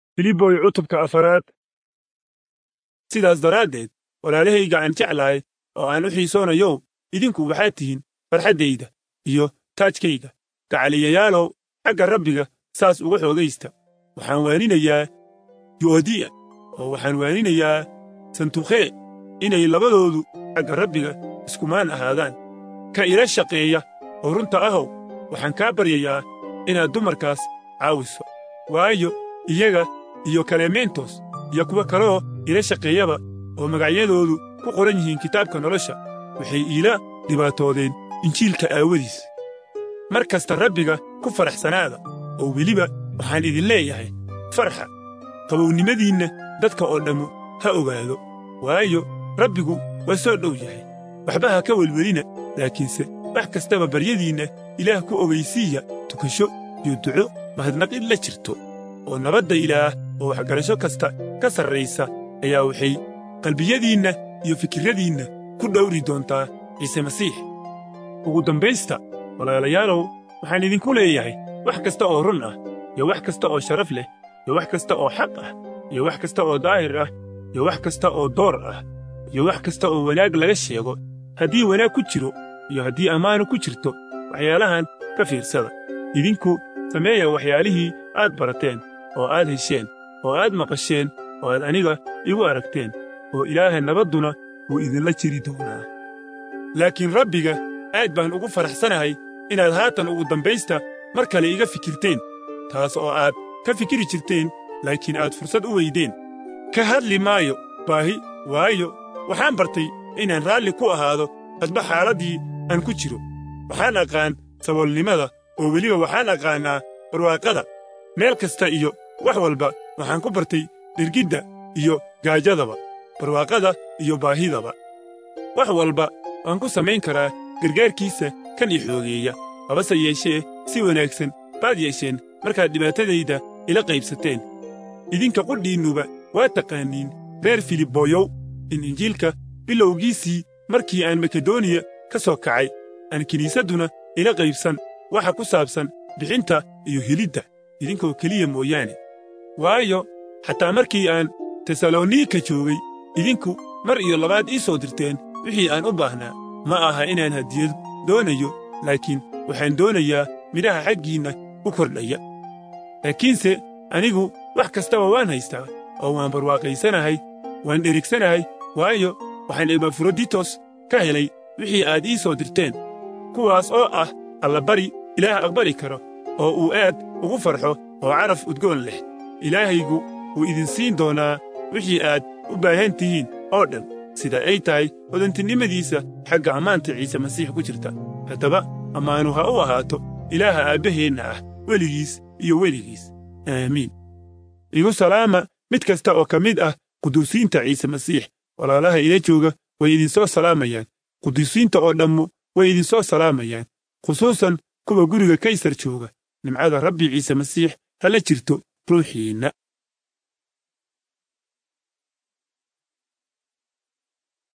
filiboy cutubka afaraad sidaas daraaddeed walaalahayga aan jeclahay oo aan u xiisoonayow idinku waxaad tihiin farxaddayda iyo taajkayga gacaliyayaalow xagga rabbiga saas uga xoogaysta waxaan waaninayaa yu'odiya oo waxaan waaninayaa santukhee inay labadoodu xagga rabbiga iskumaan ahaadaan ka ila shaqeeya oo runta ahow waxaan kaa baryayaa inaad dumarkaas caawiso waayo iyaga iyo kalementos iyo kuwo kaleoo ila shaqeeyaba oo magacyadoodu ku qoran yihiin kitaabka nolosha waxay iila dhibaatoodeen injiilka aawadiis mar kasta rabbiga ku faraxsanaada oo weliba waxaan idin leeyahay farxa qabownimadiinna dadka oo dhammu ha ogaado waayo rabbigu waa soo dhow yahay waxba ha ka welwelina laakiinse wax kastaba baryadiinna ilaah ku ogaysiiya tukasho iyo duco mahadnaqid la jirto oo nabadda ilaah oo waxgarasho kasta ka sarraysa ayaa waxay qalbiyadiinna iyo fikirradiinna ku dhowri doontaa ciise masiix ugu dambaysta walaalayaalow waxaan idinku leeyahay wax kasta oo run ah iyo wax kasta oo sharaf leh iyo wax kasta oo xaq ah iyo wax kasta oo daahir ah iyo wax kasta oo door ah iyo wax kasta oo wanaag laga sheego haddii wanaag ku jiro iyo haddii ammaanu ku jirto waxyaalahan ka fiirsada idinku sameeya waxyaalihii aad barateen oo aad hesheen oo aad maqasheen oo aad aniga igu aragteen oo ilaaha nabadduna wuu idinla jiri doonaa laakiin rabbiga aad baan ugu faraxsanahay inaad haatan ugu dambaysta mar kale iga fikirteen taas oo aad ka fikiri jirteen laakiin aad fursad u weydeen ka hadli maayo baahi waayo waxaan bartay inaan raalli ku ahaado hadba xaaladdii aan ku jiro waxaan aqaan saboolnimada oo weliba waxaan aqaannaa barwaaqada meel kasta iyo wax walba waxaan ku bartay dhirgidda iyo gaajadaba barwaaqada iyo baahidaba wax walba waan ku samayn karaa gargaarkiisa kan i xoogeeya habase yeeshee si wanaagsan baad yeesheen markaad dhibaatadayda ila qaybsateen idinka qudhiinnuba waa taqaaniin reer filiboyow in injiilka bilowgiisii markii aan makedoniya ka soo kacay aan kiniisadduna ila qaybsan waxa ku saabsan bixinta iyo helidda idinkoo keliya mooyaane waayo xataa markii aan tesalonika joogay idinku mar iyo labaad ii soo dirteen wixii aan u baahnaa ma aha inaan hadiyad doonayo laakiin waxaan doonayaa midhaha xaggiinna u kordhaya laakiinse anigu wax kastaba waan haystaa oo waan barwaaqaysanahay waan dherigsanahay waayo waxaan ebafroditos ka helay wixii aad ii soo dirteen kuwaas oo ah allabari ilaah aqbali karo oo uu aad ugu farxo oo caraf udgoon leh ilaahaygu wuu idin siin doonaa wixii aad u baahan tihiin oo dhan sida ay tahay hodantinimadiisa xagga ammaanta ciise masiix ku jirta haddaba ammaanu ha u ahaato ilaaha aabbaheenna ah weligiis iyo weligiis aamiin igu salaama mid kasta oo ka mid ah quduusiinta ciise masiix walaalaha ila jooga way idinsoo salaamayaan quduusiinta oo dhammu way idinsoo salaamayaan khusuusan kuwa guriga kaysar jooga nimcada rabbi ciise masiix ha la jirto ruuxiinna